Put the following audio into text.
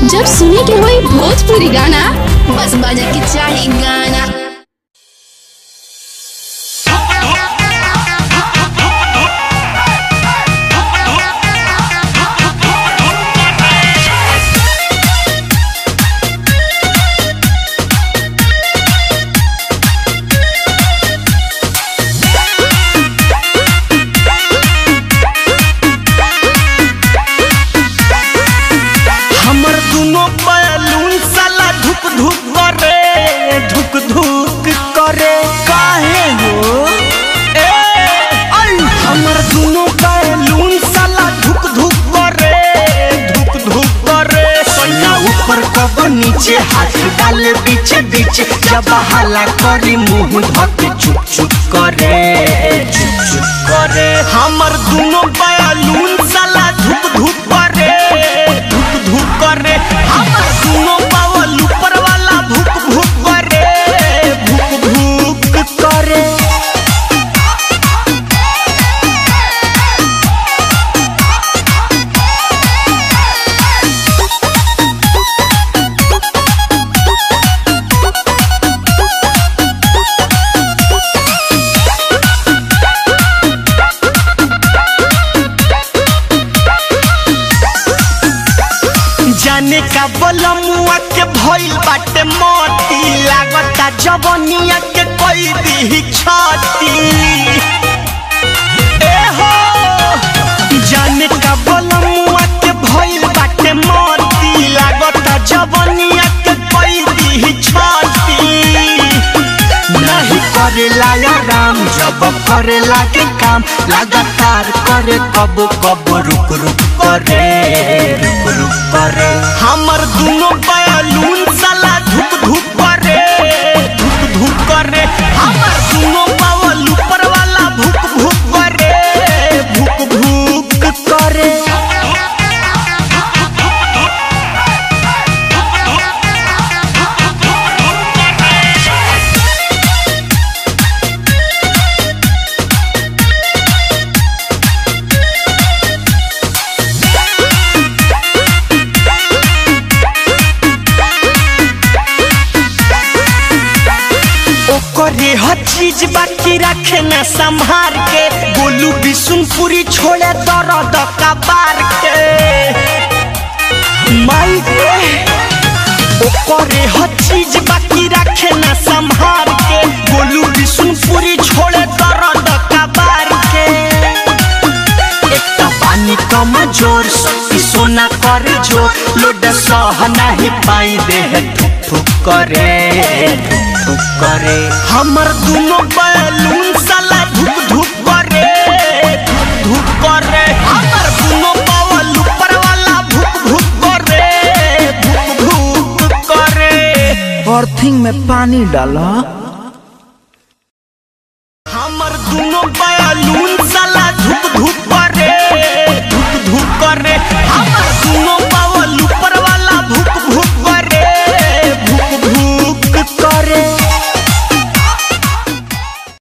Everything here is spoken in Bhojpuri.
जब सुने के होई भोजपुरी गाना बस बजे के चाही गाना हमर दुनो बैलून साला धुक धुक करे धुक धुक करे काहे हो ए आई हमर दुनो बैलून साला धुक धुक करे धुक धुक करे सोना ऊपर कब नीचे हाथ डाले बीच बीच जब हाला करी मुंह धके चुप चुप करे चुप चुप करे हमर दुनो बैलून साला धुक धुक करे धुक धुक करे हमर दुनो बावल ऊपर वाला भुक भुक करे भुक भुक करे जाने का बलमुआ के भइल बाटे मोती लागता जवनिया के कोई दी छाती ए हो जाने का बलमुआ के भइल बाटे मोती लागता जवनिया के कोई दी छाती नहीं करेला या राम जब करेला के काम लगातार करे कब कब रुक रुक करे रुक रुक करे हमर दुनो बैलून साला धुक धुक करे धुक धुक करे हमर दुनो बावल ऊपर वाला भुक भुक करे भुक भुक करे ओकरे हर चीज बाकी रखे न संभार के गोलू बिशुनपुरी छोड़े दर्द कबार के माई के ओकरे हर चीज बाकी रखे न संभार के गोलू बिशुनपुरी छोड़े दर्द कबार के एकटा पानी कम जोर शक्ति सोना करे जो लोड सह नहीं पाई देह ठुक ठुक करे ठुक ठुक करे हमर दुनो बैलून साला धुक धुक करे धुक धुक करे हमर दुनो बावल ऊपर वाला भुक भुक करे भुक भुक करे अर्थिंग में पानी डाला हमर दुनो बैलून साला धुक धुक करे धुक धुक करे हमर दुनो